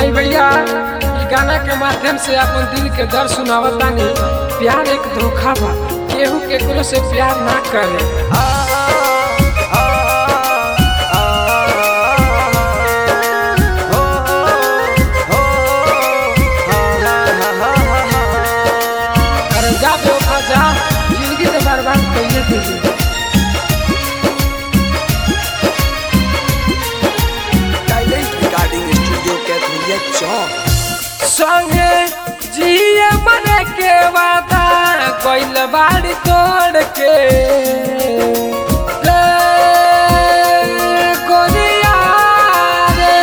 आई भैया ई गाना के माध्यम से अपन दिल के दर्द सुनावतानी प्यार एक धोखा बा केहू केकरो से प्यार ना करे अरे जा धोखा जा जिंदगी तो बर्बाद कइले दिली talent recording studio Kaitholiya Chowk संगे जिए मरे के वादा कोइल बाड़ी तोड़ के रे गोरिया रे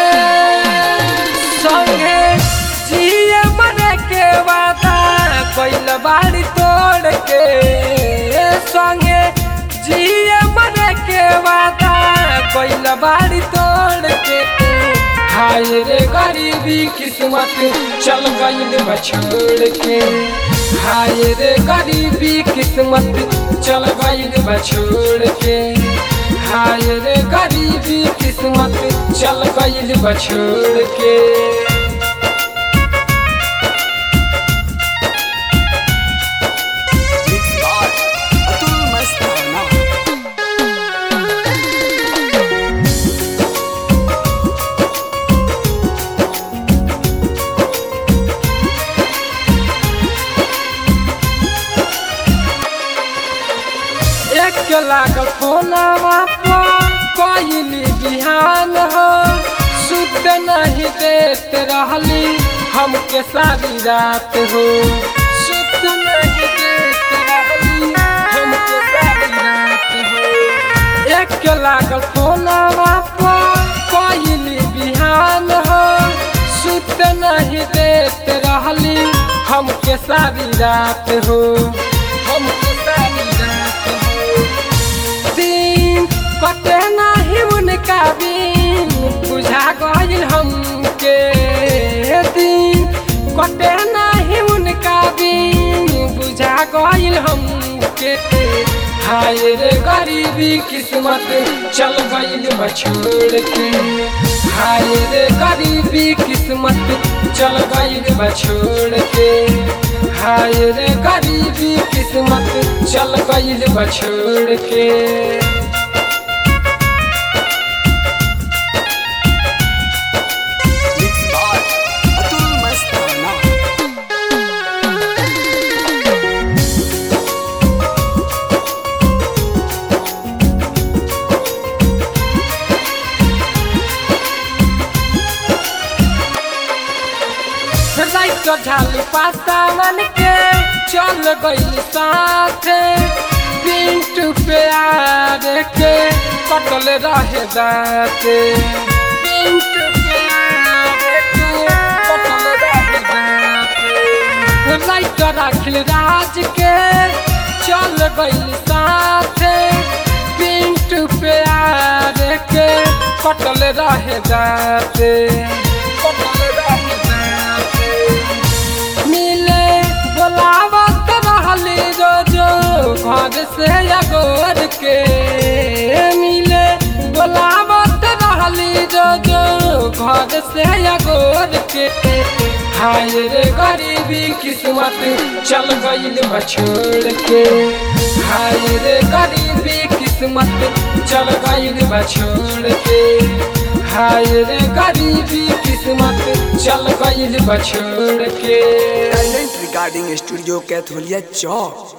संगे जिए मरे के वादा कोइल बाड़ी तोड़ के संगे जिए मरे के वादा कोइल बाड़ी तोड़ के हाय रे गरीबी किस्मत चल गईल बछोड़ के हाय रे गरीबी किस्मत चल गईल बछोड़ के हाय रे गरीबी किस्मत चल गईल बछोड़ के मिक्स बाय अतुल मस्ताना एक लाख फोनवा पर कोइली बिहान हो सुत नहीं देत रहली हमके सारी रात हो सुत नहीं देत रहली हमके सारी रात हो एक लाख फोनवा पर कोइली बिहान हो सुत नहीं देत रहली हमके सारी रात हो हमके सारी रात हो दिन कटे नाही उनका बिन बुझा गइल हमके दिन कटे नाही उनका बिन बुझा गइल हमके हाय रे गरीबी किस्मत चल गइल बछोड़ के हाय रे गरीबी किस्मत चल गइल बछोड़ के हाय रे गरीबी किस्मत चल गइल बछोड़ के मिक्स बाय अतुल मस्ताना लाइट झाली पासावन के चल गइल साथे पिंटू प्यार के कटल रहे दाते पिंटू प्यार के कटल रहे दाते लाइट राखिल राज के चल गइल साथे पिंटू प्यार के कटल रहे दाते कटल रहे दाते मिले बोलावत रहली रोजो घर से अगोर के मिले बोलावत रहली रोजो घर से अगोर के हाय रे गरीबी किस्मत चल गइल बछोड़ के हाय रे गरीबी किस्मत चल गइल बछोड़ के हाय रे गरीबी किस्मत चल गइल बछोड़ के टाइलेंट रिकॉर्डिंग स्टूडियो कैथोलिया चौक